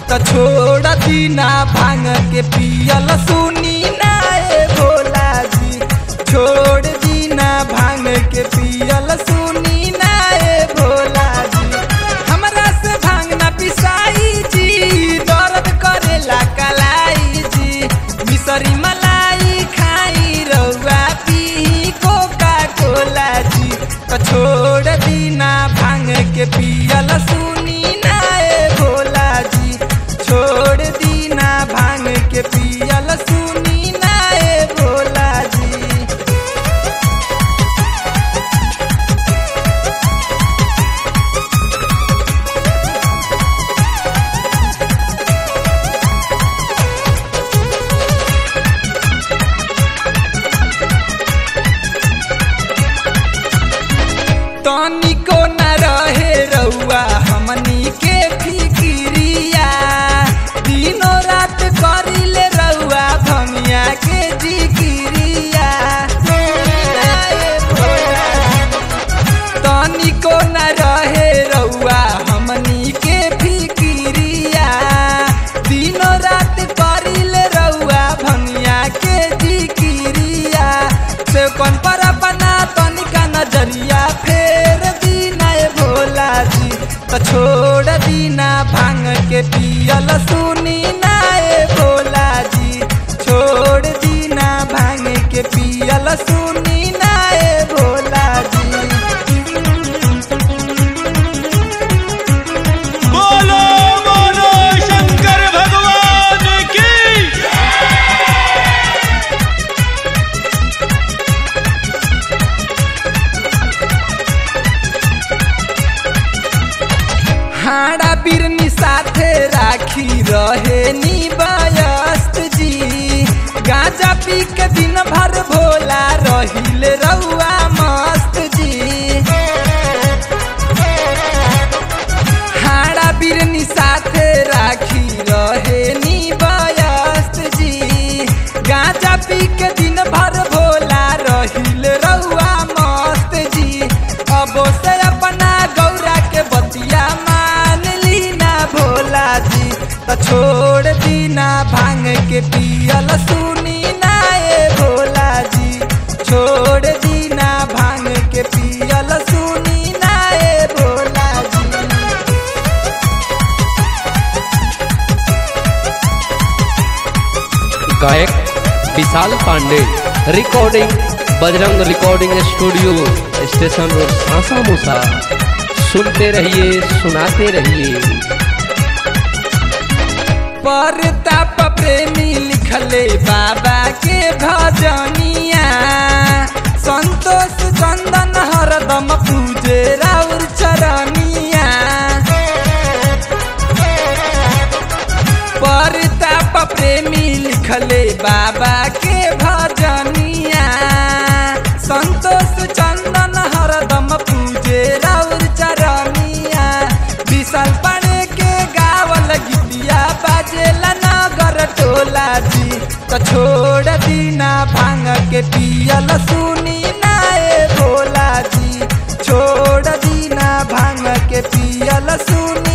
त छोड़ दीना भांग के पियल सुनी ना ए भोला जी छोड़ दीना भांग के पियल सुनी ना ए भोला जी हमरा से भांग ना पिसाई जी दर्द करेला कलाई जी मिसरी मलाई खाई रउआ पी कोका कोला जी त छोड़ दीना भांग के पियल सुनी ना ए भोला जी छोड़ दीना भांग के पियल सुनी ना ए भोला जी तनिको न रहे रउआ हमनी के फिकिरिया दिनो रात करिले रउआ भमिया के जिकिरिया तनिको न रहे रउआ हमनी के फिकिरिया दिनो रात करिले रउआ भमिया के जिकिरिया से कौन पर अपना तनिका नजरिया फेर दीना ए भोला जी त छोड़ दीना भांग के पियल सुनी ना ए भोला जी छोड़ दीना भांग के पियल सुनी ना ए भोला जी बोलो बोलो शंकर भगवान की हाड़ा बिरनी साथे राखी रहे नी बयस्त जी गांजा पी के दिन भर भोला रहिले रउआ मस्त जी हाड़ा बिरनी साथे राखी रहे नी बयस्त जी गांजा पी के दिन भर भोला रहिले रउआ मस्त जी अब से अपना गौरा के बतिया मान ली ना भोला जी त छोड़ दीना भांग के पियल सुनी ना ए भोला जी छोड़ दीना भांग के पियल सुनी ना ए भोला जी गायक Vishal Pandey recording Bajrang recording studio station road Sasa Musa सुनते रहिए सुनाते रहिए परताप प्रेमी लिखले बाबा के भजनिया संतोष चंदन हरदम पूजे राउर चरनिया परताप प्रेमी लिखले बाबा के भजनिया संतोष चंदन हरदम पूजे राउर चरनिया विशाल पाणे के गावल गीतिया बाजेला नगर टोला जी त छोड़ दीना भांग के पियल सुनी ना ए भोला जी छोड़ दीना भांग के पियल सुनी